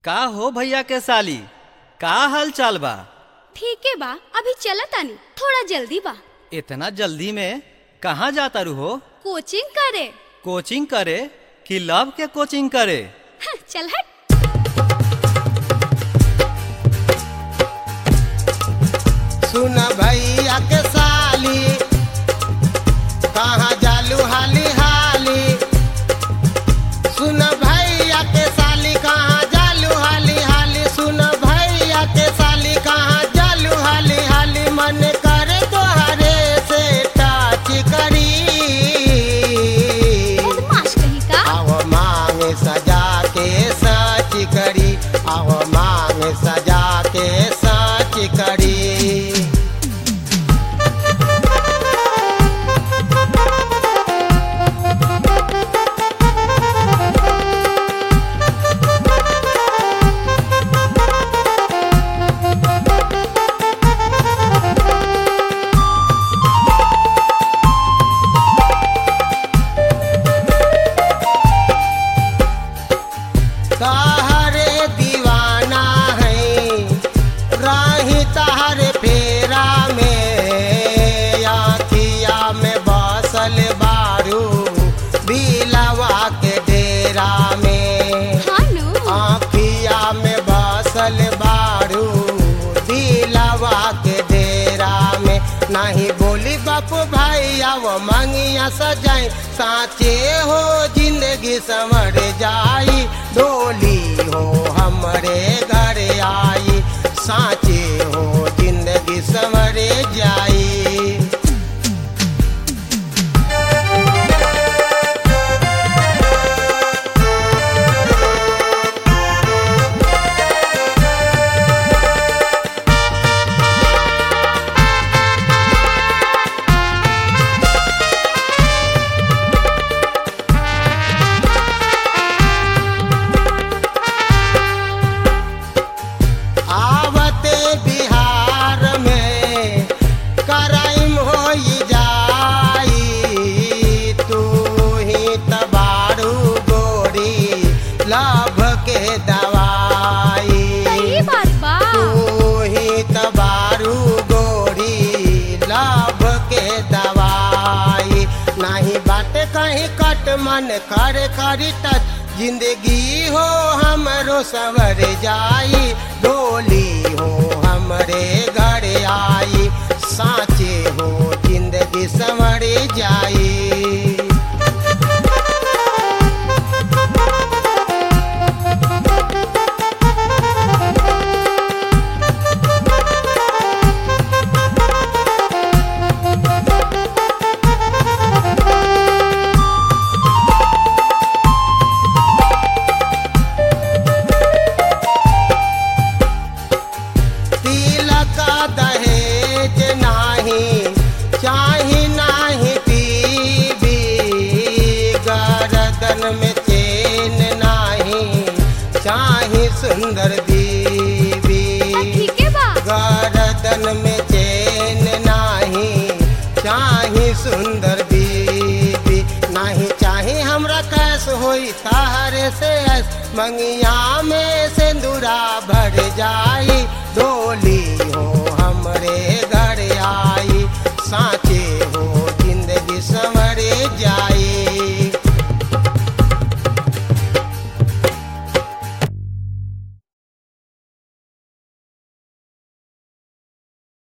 का हो भैया के साली का हाल चाल बा ठीके बा अभी चला तानी थोड़ा जल्दी बा इतना जल्दी में कहाँ जाता रू हो कोचिंग करे कोचिंग करे कि लव के कोचिंग करे हं, चल हट सुन भैया के साली कहाँ जालू हाली हाली सुन भैया के साली कहाँ जालू हाली हाली सुन भैया के साली कहाँ जालू हाली हाली मन करे तोहरे से टाच करी बदमाश कहीं का आव मांग सजा के सच करी आव मांग सजा के सच करी तहरे दीवाना है राही तहरे फेरा में आखिया में बसल बारू बिलवा के डेरा में हाँ नु आखिया में बसल बारू दिलवा के डेरा में नहीं बोली बाप भाई अब मंगिया सजाई साचे हो जिंदगी समर जाई डोली हो हमरे घर आई साचे हो जिंदगी समर जाई आवते बिहार में कराइम हो जाई तू ही तबारू गोरी लाभ के दवाई सही बात बा तू ही तबारू गोरी लाभ के दवाई नहीं बाटे कहीं कट मन कर करी टच जिंदगी हो हमरो सवर जाई डोली हो हमरे घर आई साचे हो जिंदगी संवर जाई तिलक दहेज नाही चाही नाही टीवी गर्दन में चेन नाही चाही सुंदर बीवी हाँ, ठीके बा गर्दन में चेन नाही चाही सुंदर बीवी नाही चाही हमरा कैस होई तारे से ऐस मंगिया में से